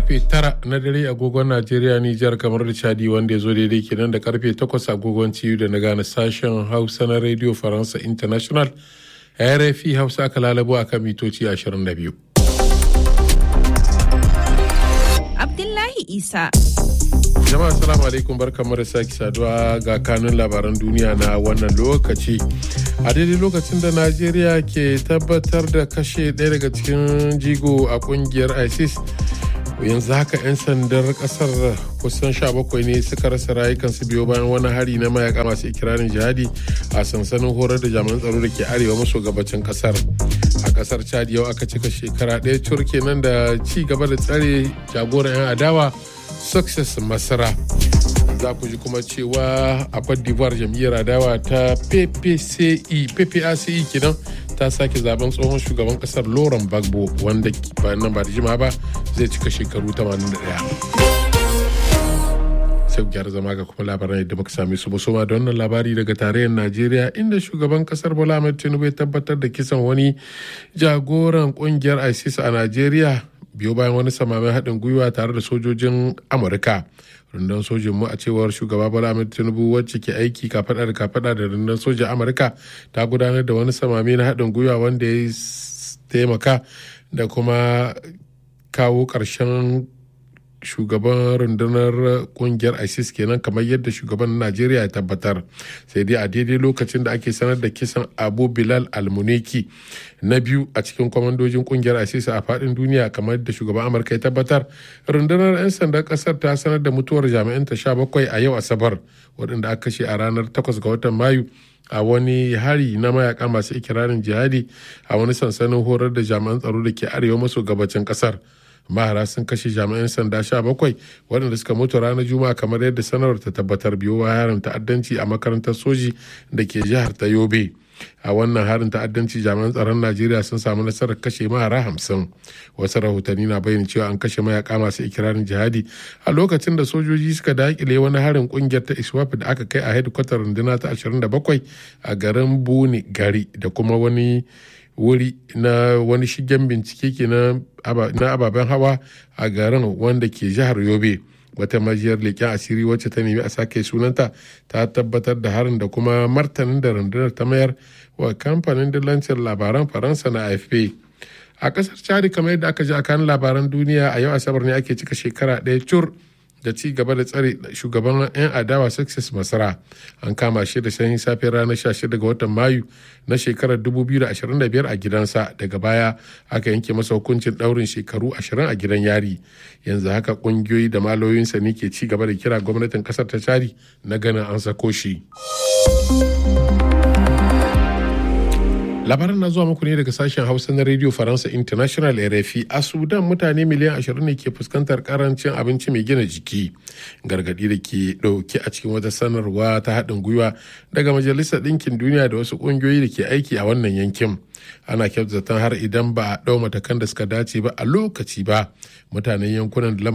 karfe tara na dare agogon Najeriya Nijar kamar da Chadi wanda ya zo daidai kenan da karfe takwas agogon ciyu da na gane sashen Hausa na Radio Faransa International RFI Hausa aka lalabo a kan mitoci 22. Abdullahi Isa. Jama'a salamu alaikum barkamu da sake saduwa ga kanun labaran duniya na wannan lokaci. A daidai lokacin da Najeriya ke tabbatar da kashe ɗaya daga cikin jigo a kungiyar ISIS yanzu haka 'yan sandar kasar kusan 17 ne suka rasa rayukansu biyo bayan wani hari na mayaka masu ikirarin jihadi a sansanin horar da jami'an tsaro da ke arewa maso gabacin kasar a kasar chad yau aka cika shekara ɗaya turke nan da ci gaba da tsare jagoran 'yan adawa success masara za ku ji kuma cewa a Cote d'Ivoire jam'iyyar adawa ta PPCE PPACE kenan ta sake zaben tsohon shugaban kasar Laurent Gbagbo wanda bayan nan ba da jima ba zai cika shekaru 81. sai gyara zama ga kuma labaran yadda muka sami su musoma da wannan labari daga tarayyar najeriya inda shugaban kasar bola ahmed tinubu ya tabbatar da kisan wani jagoran kungiyar isis a najeriya biyo bayan wani samamin haɗin gwiwa tare da sojojin amurka rundunar sojin mu a cewar shugaba bola ahmed tinubu wacce ke aiki kafada da kafada da rundunar sojin amurka ta gudanar da wani samami na haɗin gwiwa wanda ya taimaka da kuma kawo ƙarshen shugaban rundunar kungiyar isis kenan kamar yadda shugaban najeriya ya tabbatar sai dai a daidai lokacin da ake sanar da kisan abu bilal almuneki na biyu a cikin kwamandojin kungiyar isis a fadin duniya kamar yadda shugaban amurka ya tabbatar rundunar 'yan sandan kasar ta sanar da mutuwar jami'an ta sha bakwai a yau asabar waɗanda aka kashe a ranar 8 ga watan mayu a wani hari na mayaka masu ikirarin jihadi a wani sansanin horar da jami'an tsaro da ke arewa maso gabacin kasar mahara sun kashe jami'an sanda sha bakwai waɗanda suka mutu ranar juma'a kamar yadda sanarwar ta tabbatar biyo harin ta'addanci a makarantar soji da ke jihar ta yobe a wannan harin ta'addanci jami'an tsaron najeriya sun samu nasarar kashe mahara hamsin wasu rahotanni na bayyana cewa an kashe mayaka masu ikirarin jihadi a lokacin da sojoji suka dakile wani harin kungiyar ta iswap da aka kai a hedikwatar runduna ta 27 a garin buni gari da kuma wani wuri na wani shigen bincike ke na ababen hawa a garin wanda ke jihar yobe wata majiyar leƙen asiri wacce ta nemi a sake sunanta ta tabbatar da harin da kuma martanin da rundunar ta mayar wa kamfanin dillancin labaran faransa na afp a ƙasar chadi kamar yadda aka ji a kan labaran duniya a yau asabar ne ake cika shekara ɗaya cur da ci gaba da tsare shugaban 'yan adawa success masara an kama shi da sanyin safe ranar 16 ga watan mayu na shekarar 2025 a gidansa daga baya aka yanke masa hukuncin daurin shekaru 20 a gidan yari yanzu haka kungiyoyi da maloyinsa ne ke ci gaba da kira gwamnatin kasar ta cari na ganin an sako shi. labaran na zuwa muku ne daga sashen hausa na radio faransa international rfi a sudan mutane miliyan 20 ne ke fuskantar karancin abinci mai gina jiki gargadi da ke dauke a cikin wata sanarwa ta haɗin gwiwa daga majalisar ɗinkin duniya da wasu ƙungiyoyi da ke aiki a wannan yankin ana kyautata har idan ba a ɗau matakan da suka dace ba a lokaci ba mutanen yankunan da